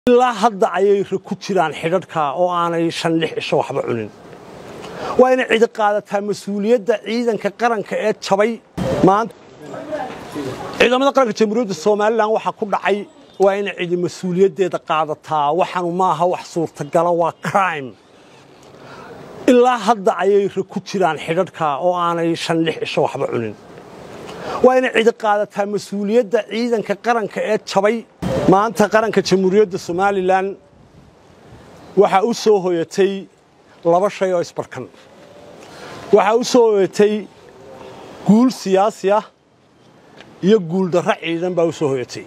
ilaa hadda ayay ku jiraan xidhadhka oo aanay shan lix cisho waxba cunin waa inay cidi qaadataa mas-uuliyadda ciidanka qaranka ee jabay maanta ciidamada qaranka jamhuuriyadda somalilan waxaa ku dhacay waa inay cidi mas-uuliyaddeeda qaadataa waxaanu maaha wax suurtagala waa crime ilaa hadda ayay ku jiraan xidhadhka oo aanay shan lix cisho waxba cunin waa inay cidi qaadataa mas-uuliyadda ciidanka qaranka ee jabay maanta qaranka jamhuuriyadda somalilan waxaa u soo hoyatay laba shay oo isbarkan waxaa u soo hoyatay guul siyaasi ah iyo guuldarro ciidan baa u soo hoyatay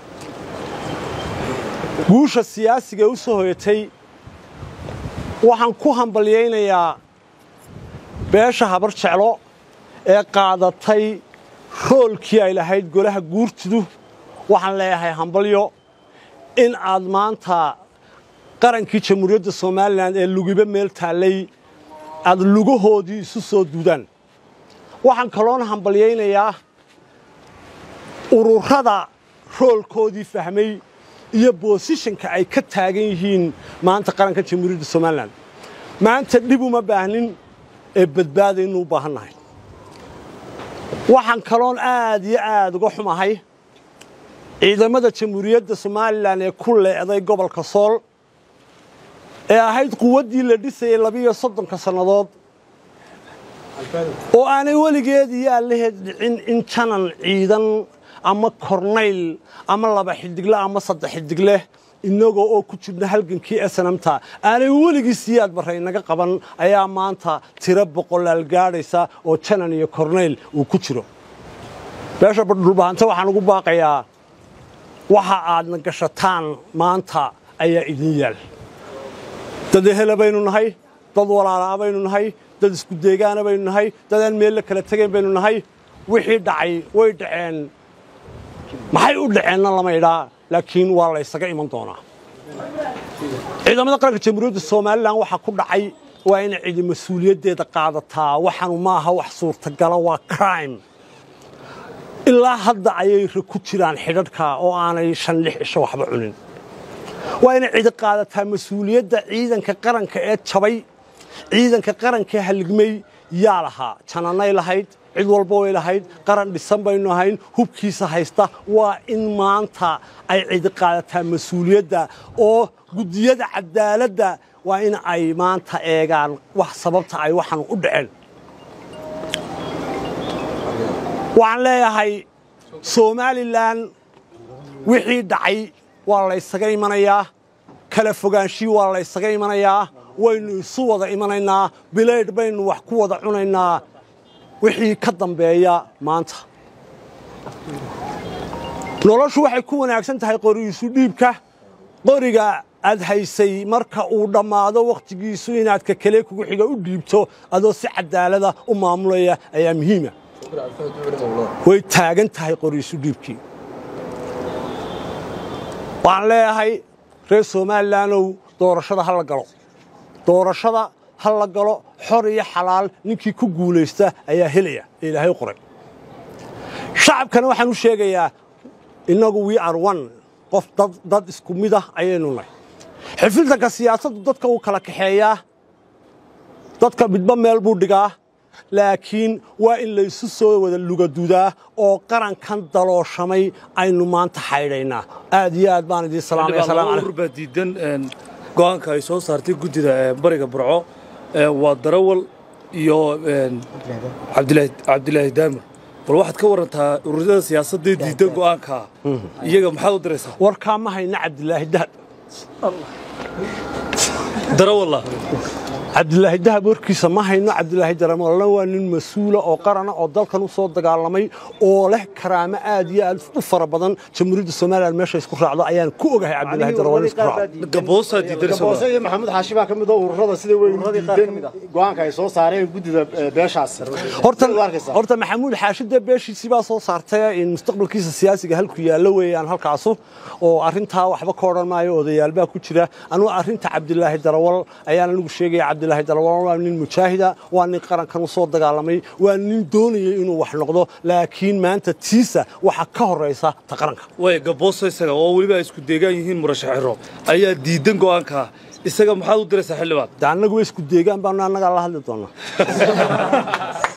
guusha siyaasiga u soo hoyatay waxaan ku hambalyaynayaa beesha habar jeclo ee qaadatay roolkii ay lahayd golaha guurtidu waxaan leeyahay hambalyo in aad maanta qarankii jamhuuriyadda somalilan ee lugiba meel taallay aad lugahoodii isu soo duudaan waxaan kaloona hambalyaynayaa ururada roolkoodii fahmay iyo boosishanka ay ka taagan yihiin maanta qaranka jamhuuriyadda somalilan maanta dhib uma baahnin ee badbaadaynu u baahan nahay waxaan kaloon aad iyo aad uga xumahay ciidamada jamhuuriyadda somalilan ee ku leeday gobolka sool ee ahayd quwaddii la dhisayay labiiyo soddonka sannadood oo aanay weligeed iyo allaheed dhicin in janan ciidan ama kornayl ama laba xidigle ama saddex xidigle innagoo oo ku jirna halgankii snamta aanay weligiis iyaad barray naga qaban ayaa maanta tiro boqolaal gaadhaysa oo janan iyo kornayl uu ku jiro beesha badhulbahanta waxaan ugu baaqayaa waxa aadna gashataan maanta ayaa idin yaal dad ehela baynu nahay dad walaalaa baynu nahay dad isku deegaana baynu nahay dad aan meel la kala tegayn baynu nahay wixii dhacay way dhaceen maxay u dhaceenna lama idhaa laakiin waa la ysaga iman doonaa ciidamada qaranka jamhuuriyadda somalilan waxaa ku dhacay waa inay cidi mas-uuliyaddeeda qaadataa waxaanu maaha wax suurtagala waa crime ilaa hadda ayay ku jiraan xidhadhka oo aanay shan lix cisho waxba cunin waa inay cidi qaadataa mas-uuliyadda ciidanka qaranka ee jabay ciidanka qarankaee halligmay yaa lahaa jananay lahayd cid walba way lahayd qaran dhisan baynu ahayn hubkiisa haysta waa in maanta ay cidi qaadataa mas-uuliyadda oo guddiyada cadaaladda waa in ay maanta eegaan wax sababta ay waxaan u dhaceen waxaan leeyahay somalilan wixii dhacay waa laysaga imanayaa kala fogaanshii waa laysaga imanayaa waynu isu wada imanaynaa bilaydh baynu wax ku wada cunaynaa wixii ka dambeeya maanta noloshu waxay ku wanaagsan tahay qorigiisu dhiibka qoriga aad haysay marka uu dhammaado wakhtigiisu inaad ka kale kugu xiga u dhiibto adoo si cadaalada u maamulaya ayaa muhiima way taagan tahay qorigiisu dhiibkii waxaan leeyahay reer somalilandow doorashada ha la galo doorashada ha la galo xor iyo xalaal ninkii ku guulaysta ayaa helaya ee ilaahay qoray shacabkana waxaan u sheegayaa innagu we are one qof dad isku mid ah ayaynu nahay xifiltanka siyaasaddu dadka uu kala kaxeeyaa dadka midba meel buu dhigaa laakiin waa in laysu soo wada lugadudaa oo qarankan dalooshamay aynu maanta xaydhaynaa aad iyo aad baan idiin salaamaya diidan go'aanka ay soo saartay guddida bariga burco waa darawal iyo cabdilaahi daamir bal waxaad ka warantaa ururada siyaasadee diidan go'aanka iyaga maxaad u diraysaa warkaa ma hayna cabdilaahi dahab darawalla cabdilaahi dahab warkiisa ma hayno cabdilaahi daramolna waa nin mas-uula oo qarana oo dalkan u soo dagaalamay oo leh karaamo aad iyo aad u fara badan jamhuuriyadda somalilan meesha isku raacdo ayaan ku ogahay cabdilaahi darawal isku raacdo gaboosaa diidan gaboose iyo maxamuud xaashi baa ka mid oo ururada sida weyn diidan go'aanka ay soo saareen guddida beeshaas horta horta maxamuud xaashida beeshiisii baa soo saartay in mustaqbalkiisa siyaasiga halku yaallo weeyaan halkaasu oo arrintaa waxba ka odhan maayo odayaal baa ku jira anugu arrinta cabdilaahi darawal ayaan anigu sheegaya cabdilaahi dalwaan waa nin mujaahida waa nin qarankan u soo dagaalamay waa nin doonayay inuu wax noqdo laakiin maanta tiisa waxaa ka horraysa ta qaranka way gabooso isaga oo weliba ay isku deegaan yihiin murashax xiro ayaa diidan go'aanka isaga maxaad u diraysaa xildhibaan de annagu way isku deegaan baanu annagaa la hadli doonaa